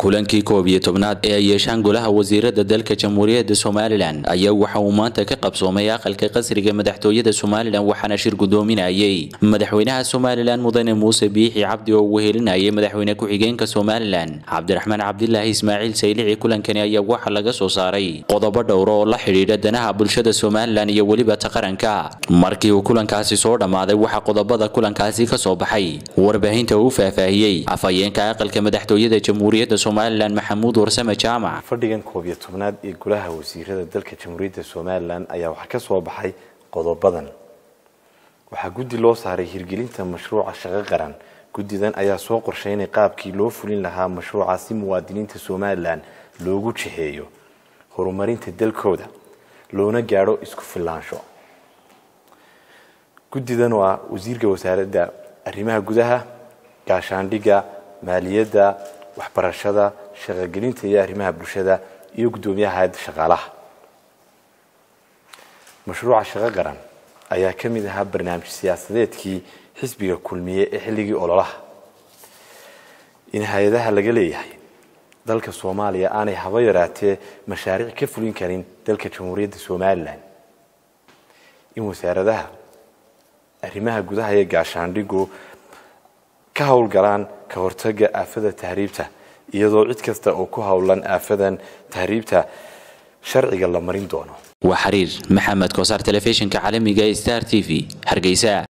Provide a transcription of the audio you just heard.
kulankii koob iyo tobnaad ee ay yeeshaan golaha wasiirada dalka jamhuuriyadda somalilan ayaa waxa uu maanta ka qabsoomay aqalka qasriga madaxtooyada somalilan waxaana shir gudoominayay madaxweynaha somalilan mudane muuse biixi cabdi oo uu helinayay madaxweyne ku-xigeenka somalilan cabdiraxmaan cabdilaahi ismaaciil saylici kulankani ayaa waxaa laga soo saaray qodobo dhowra oo la xidhiidha danaha bulshada somalilan iyo weliba ta qaranka markii uu kulankaasi soo dhammaaday waxaa qodobada kulankaasi ka soo baxay warbaahinta uu faahfaahiyey afhayeenka aqalka madaxtooyada jamhuuriyadda somalilan maxamuud warsame jaamac fadhigan koob iyo tobnaad ee golaha wasiirada dalka jamhuuriyadda somalilan ayaa waxaa ka soo baxay qodobadan waxaa guddi loo saaray hirgelinta mashruuca shaqo qaran guddidan ayaa soo qorsheynay qaabkii loo fulin lahaa mashruuca si muwaadiniinta somalilan loogu jiheeyo horumarinta dalkooda loona gaadho isku filaansho guddidan waa wasiirka wasaaradda arrimaha gudaha gaashaandhigga maaliyadda waxbarashada shaqogelinta iyo arrimaha bulshada iyo guddoomiyaha hay-adda shaqaalaha mashruuca shaqo qaran ayaa ka mid ahaa barnaamij siyaasadeedkii xisbiga kulmiye ee xilligii ololaha in hay-adaha laga leeyahay dalka soomaaliya aanay haba yaraatee mashaariic ka fulin karin dalka jamhuuriyadda somalilan in wasaaradaha arrimaha gudaha iyo gaashaandhigu ka howlgalaan ka hortaga aafada tahriibta iyadoo cid kasta oo ku howlan aafadan tahriibta sharciga la marin doono waa xiriir maxamed kosaar telefishinka caalamiga star t v hargeysa